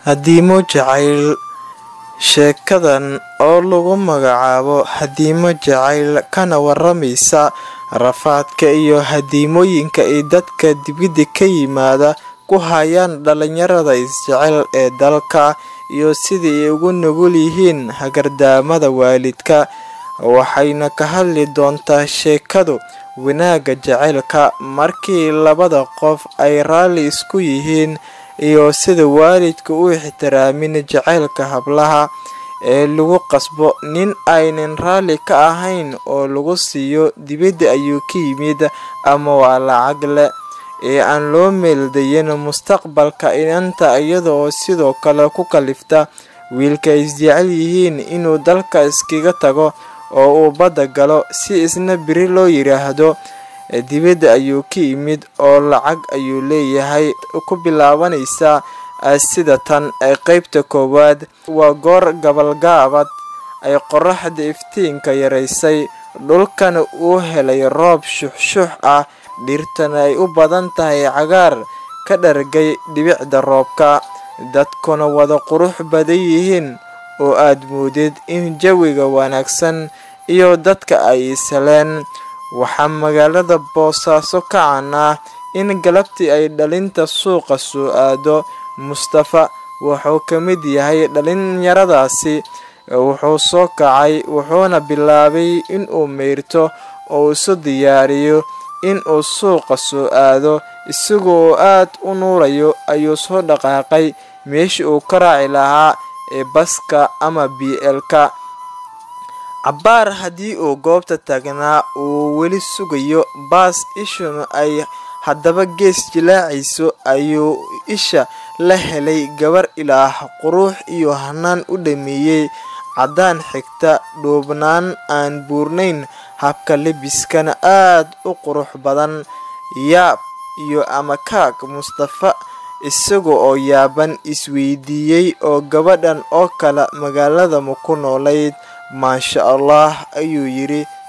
hadiimo jacayl sheekadan oo lagu magacaabo hadiimo jacayl kana waramaysa rafaadka iyo hadiimooyinka ay dadka dibidda ka yimaada ku hayaan dhalinyarada isjecel ee dalka iyo sidii ay ugu nugul yihiin hagardaamada waalidka waxayna ka hadli doontaa sheekadu wanaagga jacaylka markii labada qof ay raalli isku yihiin iyo sida waalidka u ixtiraamin jacaylka hablaha ee lagu qasbo nin aynan raalli ka ahayn oo lagu siiyo dibadda ayuu ka yimid ama waa lacag leh ee aan loo meeldayin mustaqbalka inanta iyada oo sidoo kale ku kalifta wiilka isjecel yihiin inuu dalka iskaga tago oo uu badda galo si isna biri loo yiraahdo dibadda ayuu ka yimid oo lacag ayuu leeyahay ku bilaabanaysa sida tan qeybta koowaad waa goor gabalgaabad ay qoraxda iftiinka yaraysay dhulkana uu helay roob shuxshuux ah dhirtana ay u badan tahay cagaar ka dhargay dhibicda roobka dadkuna wada qurux badan yihiin oo aad moodid in jawiga wanaagsan iyo dadka ay isheleen waxaa magaalada boosaaso ka can ah in galabtii ay dhalinta suuqa soo aado mustafa wuxuu ka mid yahay dhalinyaradaasi wuxuu soo kacay wuxuuna bilaabay inuu meyrto oo isu diyaariyo inuu suuqa soo aado isaga oo aad u nuurayo ayuu soo dhaqaaqay meeshii uu ka raaci lahaa ee baska ama b l-ka cabbaar haddii uu goobta taagnaa uu weli sugayo baas ishuna ay haddaba gees jilaacayso ayuu isha la helay gabar ilaah qurux iyo hanaan u dhameeyey caddaan xigta dhuubnaan aan buurnayn habka lebiskana aad u qurux badan yaab iyo amakaag mustafa isaga oo yaaban isweydiiyey oo gabadhan oo kale magaalada ma ku noolayd maasha allah ayuu yidhi